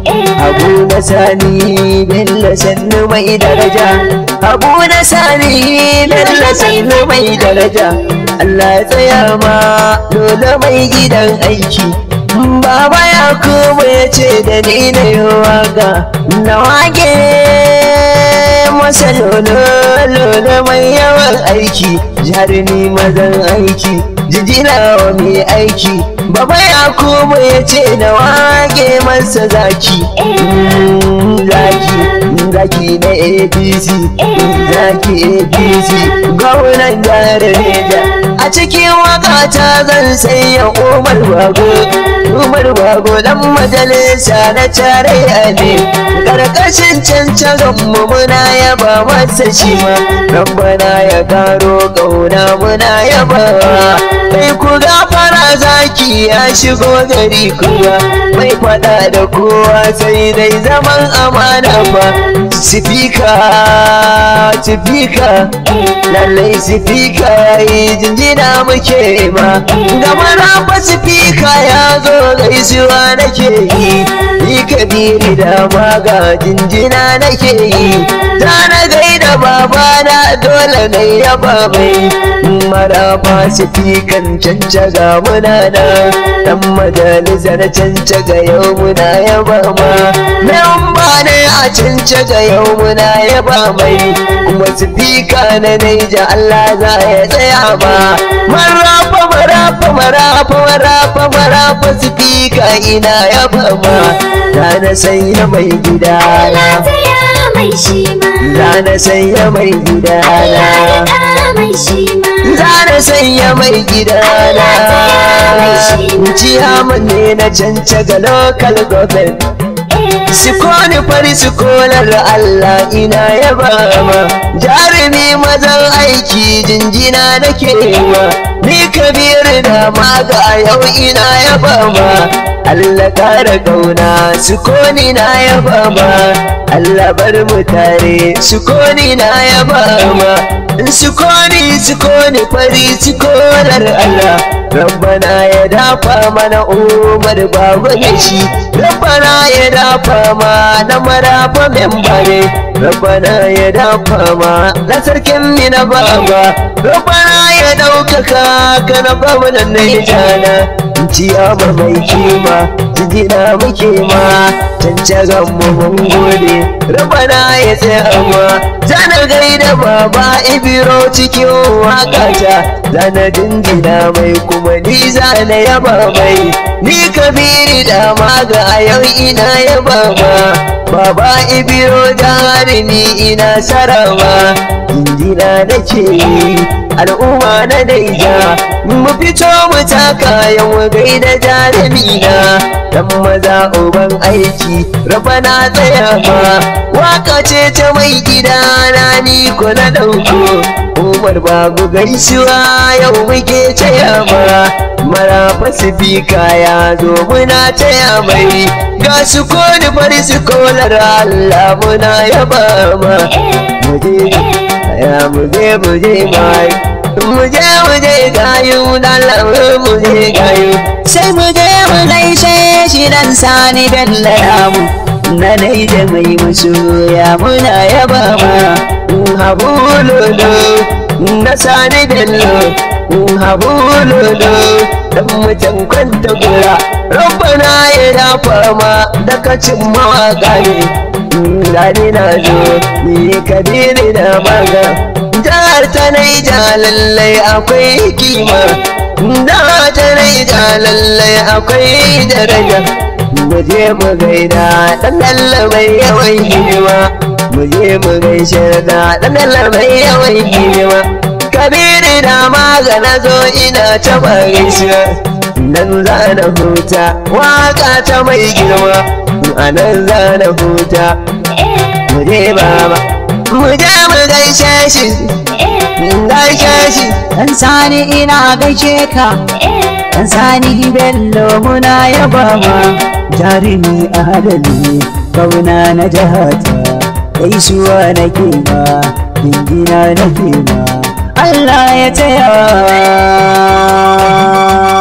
Abu na sani Bello sannu mai daraja Abu na sani Bello sannu mai daraja Allah ya tsaya ma dole mai gidan aiki Baba ya kuma ya ce da ni na yi waka na wage masa lolo lolo mai yawan aiki jarumi mazan aiki jijina wa mai aiki Baba ya kuma ya ce na wage masa zaki Mm, zaki zaki na APC zaki APC gwamnan jihar Neja a cikin wakata zan sanya Umar Bago Umar Bago dan majalisa na tarayya ne karkashin cancaron mu muna yaba masa shi ma rabbana ya karo kauna muna yaba kai ku gafara zaki ya shigo gari kuwa mai fada da kowa sai dai zaman amana ba sifika sifika lallai sifika yayi jinjina muke ma gama na fa sifika ya zo gaisuwa nake yi ni kabiri da maga jinjina nake yi ta na gaida babana dole na yaba mai marafa sifikan cancaga muna na dan majalisar cancaga yau muna yaba ma memba ne a cancaga yau muna yaba mai kuma sifika na naija Allah za ya tsaya ba marafa marafa marafa marafa marafa sifika ina yaba ma da na sanya mai gidana za na sanya mai gidana za na sanya mai gidana ciyaman ne na cancaga local government Sikoni fari sikolar Allah ina yaba ma jarumi mazan aiki jinjina nake ma ni kabir da maga yau ina yaba ma Allah kara kauna sukoni na yaba ma Allah bar mu tare sukoni na yaba ma sukoni sukoni fari sikolar Allah Rabbana ya dafa mana umar babu da shi Rabbana ya dafa ma na marafa membare Rabbana ya dafa ma na sarkin mina baba Rabbana ya ɗaukaka ka na babu da na ciyama mai kima jijina muke ma cancagan mu mun gode rabana ya tsaya ma zana gaida baba ibiro cikin wakata zana jinjina mai kuma ni zana yaba mai ni kabiri da maga a yau ina yaba ma baba ibiro jarumi ina sarawa jinjina nake yi al'umma na daija mu fito mu taka yan gaida jarumi na dan maza uban aiki raba na tsaya ma waka ce ta mai gida na ni ko na dauko umar babu gaisuwa yau muke taya ma mara fasifika ya zo muna taya mai ga su koni fari su kolar Allah muna yaba ma muje ya muje muje mai muje muje gayu dalamu muje gayu sai muje mu gaishe shi dan sani bello namu na dai da mai musu ya muna yaba ma habu lolo na sani bello habu lolo dan mutan kwanta gura rabbana ya dafa ma da kacin mawaka ne gani na zo ni kabiri da maga jihar ta naija lallai akwai kima da ta naija lallai akwai daraja mu je mu gaida dan mai yawan hidima mu je mu gaishe da dan mai yawan hidima kabiri da magana zo ina ta gaisuwa nan za na huta waka ta mai girma a nan za na huta mu je baba mu je mu gaishe shi gaishe shi Dan sani ina gaishe ka Dan sani bello muna yaba ma jarumi adali kauna na jahata gaisuwa na ma dingina na ma Allah ya taya